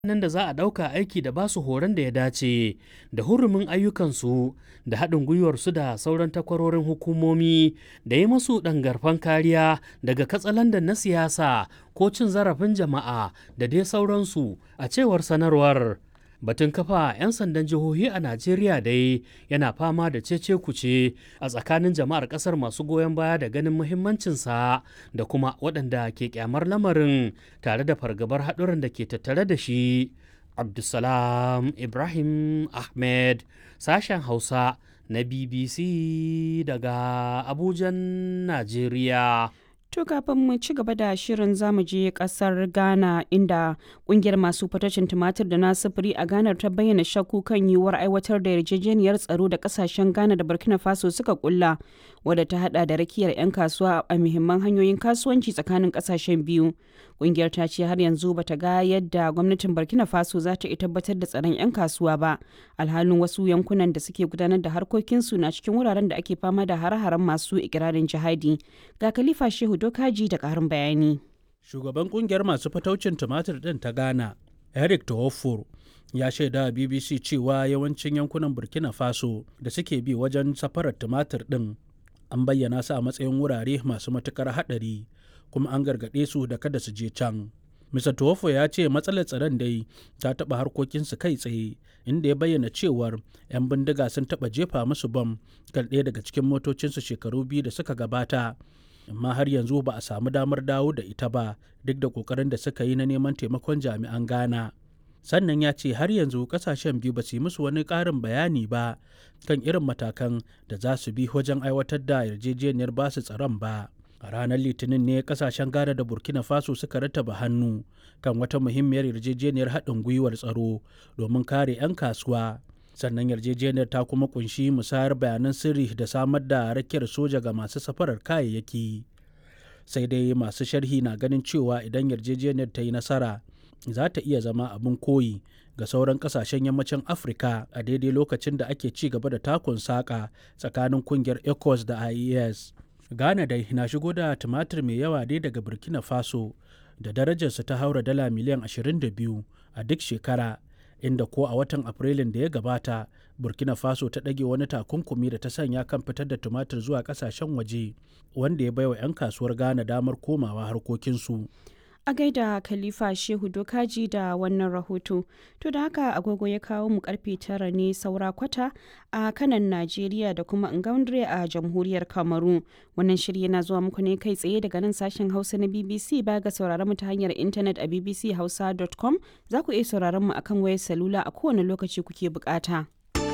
nan da za a ɗauka aiki da basu horon da ya dace da hurumin ayyukansu da haɗin gwiwarsu da sauran takwarorin hukumomi da yi masu ɗangarfan kariya daga katsalandan na siyasa ko cin zarafin jama'a da dai sauransu a cewar sanarwar batun kafa 'yan sandan jihohi a najeriya dai yana fama da cece kuce a tsakanin jama'ar kasar masu goyon baya da ganin muhimmancinsa da kuma waɗanda ke kyamar lamarin tare da fargabar haɗuran da ke tattare da shi abdulsalam ibrahim ahmed sashen hausa na bbc daga abujan najeriya To kafin mu ci gaba da shirin zamu je kasar Ghana inda kungiyar masu fatacin tumatir da na sufuri a Ghana ta bayyana shakku kan yiwuwar aiwatar da yarjejeniyar tsaro da kasashen Ghana da Burkina Faso suka kulla wadda ta hada da rakiyar 'yan kasuwa a muhimman hanyoyin kasuwanci tsakanin kasashen biyu. Kungiyar ta ce har yanzu bata ga yadda gwamnatin Burkina Faso za ta tabbatar da tsaron 'yan kasuwa ba alhalin wasu yankunan da suke gudanar da harkokinsu na cikin wuraren da ake fama da hare-haren masu ikirarin jihadi. Ga Khalifa Shehu Dokaji da ƙarin bayani. Shugaban kungiyar masu fataucin tumatir ɗin ta Ghana, Eric Tawofor, ya shaida a BBC cewa yawancin yankunan Burkina Faso da suke bi wajen safarar tumatir ɗin an bayyana su a matsayin wurare masu matukar haɗari kuma an gargaɗe su da kada su je can. Mr. Tuwofo ya ce matsalar tsaron dai ta taɓa harkokinsu kai tsaye inda ya bayyana cewar 'yan bindiga sun taɓa jefa musu bam kan ɗaya daga cikin motocinsu shekaru biyu da suka gabata amma har yanzu ba a samu damar dawo da ita ba duk da kokarin da suka yi na neman taimakon jami'an ghana sannan ya ce har yanzu kasashen biyu ba su yi musu wani ƙarin bayani ba kan irin matakan da za su bi wajen aiwatar da yarjejeniyar basu tsaron ba a ranar litinin ne kasashen ghana da burkina faso suka rattaba hannu kan wata muhimmiyar yarjejeniyar haɗin gwiwar tsaro domin kare 'yan kasuwa sannan yarjejeniyar ta kuma kunshi musayar bayanan sirri da samar da rakiyar soja ga masu safarar kayayyaki sai dai masu sharhi na ganin cewa idan yarjejeniyar ta yi nasara za ta iya zama abin koyi ga sauran kasashen yammacin afirka a daidai lokacin da ake ci gaba da takun saƙa tsakanin kungiyar ecos da ies ghana dai na shigo da tumatir mai yawa dai daga burkina faso da darajarsa ta haura dala miliyan 22 a duk shekara inda ko a watan afrilun da ya gabata burkina faso ta ɗage wani takunkumi da ta sanya kan fitar da tumatir zuwa ƙasashen waje wanda ya baiwa 'yan kasuwar ghana damar komawa harkokinsu a gaida khalifa shehu dokaji da wannan rahoto to da haka agogo ya kawo mu karfe tara ne saura kwata a kanan najeriya da kuma ngaundre a jamhuriyar kamaru wannan shirya na zuwa muku ne kai tsaye daga nan sashen hausa na bbc ba ga sauraron mu ta hanyar intanet a bbchausa.com za ku iya sauraron mu akan wayar salula a kowane lokaci kuke bukata.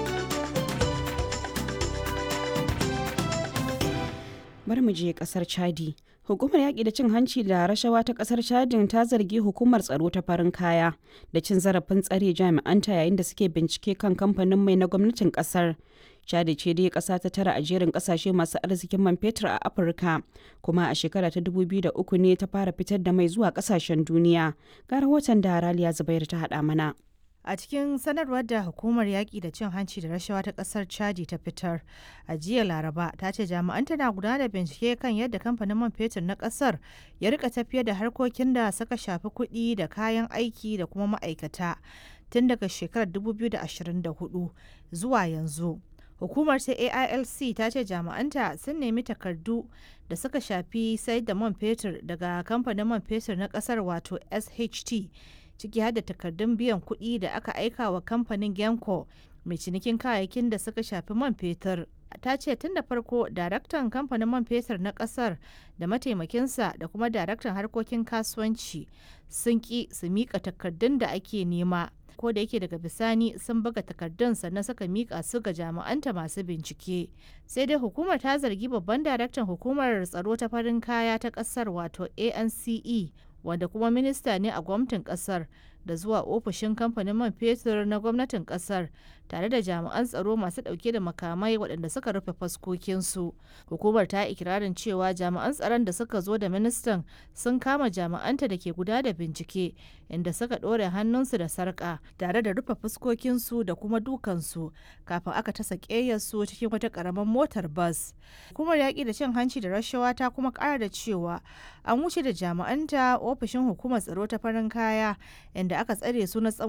bari mu je kasar chadi hukumar yaƙi da cin hanci da rashawa ta kasar chadin ta zargi hukumar tsaro ta farin kaya da cin zarafin tsare jami'anta yayin da suke bincike kan kamfanin mai na gwamnatin kasar chadi ce dai ƙasa ta tara a jerin ƙasashe masu arzikin man fetur a afirka kuma a shekara ta 2003 ne ta fara fitar da mai zuwa ƙasashen duniya ga rahoton da raliya zubair ta haɗa mana a cikin sanarwar da hukumar yaƙi da cin hanci da rashawa ta ƙasar chadi ta fitar a jiya laraba ta ce jami'an tana gudanar da bincike kan yadda kamfanin man fetur na ƙasar ya rika tafiyar da harkokin da suka shafi kuɗi da kayan aiki da kuma ma'aikata tun daga shekarar 2024 zuwa yanzu hukumar ta ailc ta ce jami'anta sun nemi takardu da suka shafi sayar da man fetur daga kamfanin man fetur na ƙasar wato sht ciki har da takardun biyan kuɗi da aka aika wa kamfanin genco mai cinikin kayayyakin da suka shafi man fetur ta ce tun da farko daraktan kamfanin man fetur na kasar da mataimakinsa da kuma daraktan harkokin kasuwanci sun ki su mika takardun da ake nema ko da yake daga bisani sun buga takardun sannan suka mika su ga jami'anta masu bincike sai dai hukumar ta zargi babban daraktan hukumar tsaro ta farin kaya ta kasar wato ance wanda kuma minista ne a gwamnatin kasar da zuwa ofishin kamfanin man fetur na gwamnatin kasar tare da jami'an tsaro masu dauke da makamai waɗanda suka rufe faskokinsu hukumar ta ikirarin cewa jami'an tsaron da suka zo da ministan sun kama jami'anta da ke guda da bincike inda suka ɗore hannunsu da sarƙa tare da rufe fuskokinsu da kuma dukansu kafin aka tasa ƙeyarsu cikin wata ƙaramin motar bas hukumar yaƙi da cin hanci da rashawa ta kuma ƙara da cewa an wuce da jami'anta ofishin hukumar tsaro ta farin kaya inda da aka tsare su na tsawon